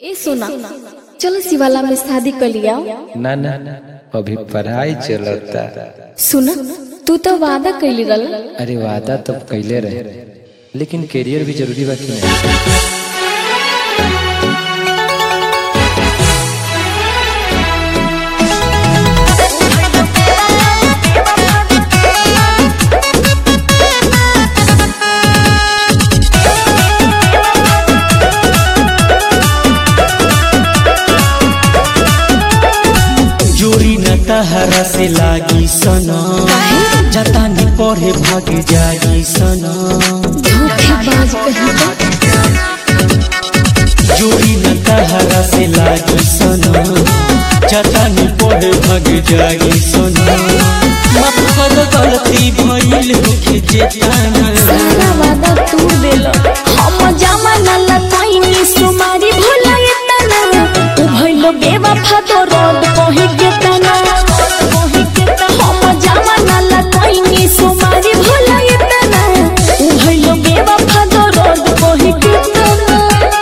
ए सोना चलो शिवाला में शादी कर लिया ना ना अभी पढ़ाई चलता सुना तू तो वादा कैली रल अरे वादा तो कैले रहे लेकिन करियर भी जरूरी बा कि नहीं जोरी न तहरा से लागी सना जतानी पढ़े भाग जागी सना धोखेबाज कहीं तो जोरी न तहरा से लागी सना जतानी पढ़े भाग जागी सना मत कर गलती भइल होके जेताना सारा वादा तू देल हम जमाना लताइनी सुमारी भोला एतना उ भइलो बेवफा तो रोड कहि के तना हम जमाना लताइनी सुमारी भोला एतना उ भइलो बेवफा तो रोड कहि के तना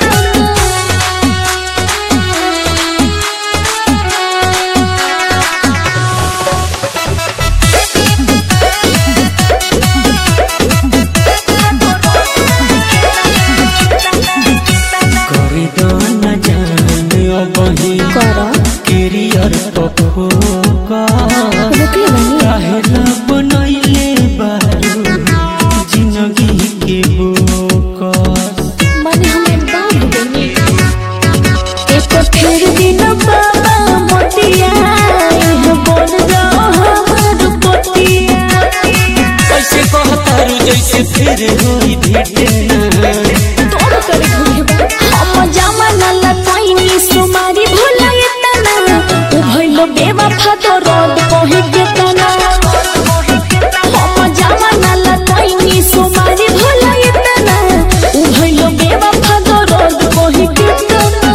करे दाना जान अबही कर करियर पफोका रुकले बनी काहेला बनैले बारू जिंदगी के बोकस माने हम एकदम डूबेनी एक फिर दिन बाबा मोतिया एह बोल जाओ हमर पोतिया ऐसे कहतारू जैसे फिर होई भेटना तोड़ कर घुरबा हम जमाना लताइनी सुमारी भोला एतना उ भइलो बेवफा तो रोड कहि के तना हम जमाना लताइनी सुमारी भोला एतना उ भइलो बेवफा तो रोड कहि के तना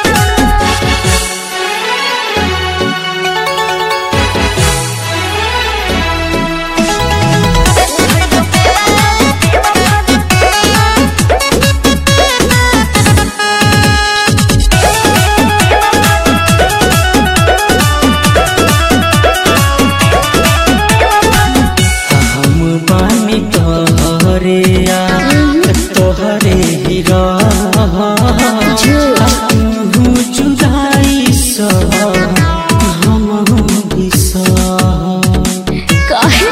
हम बानी तोहरे आ तोहरे ही रह तू जुदाई सा हम भी सह काहे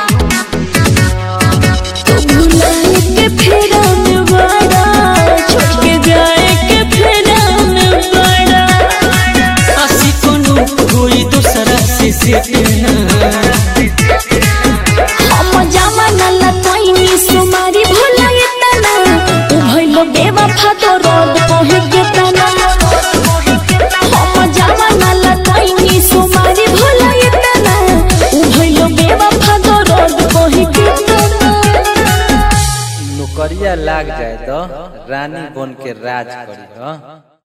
तू भुलाए के फेरा में बड़ा छोड़ के जाए के फेरा में बड़ा आसी कोनो कोई दूसरा से सेटना हम जमाना लताइनी सुमारी भुला एतना उ भइलो बेवफा तो रोड कहे के तना हम जमाना लताइनी सुमारी भुला एतना उ भइलो बेवफा तो रोड कहे के तना नौकरिया लाग जाए तो रानी बन के राज करी हाँ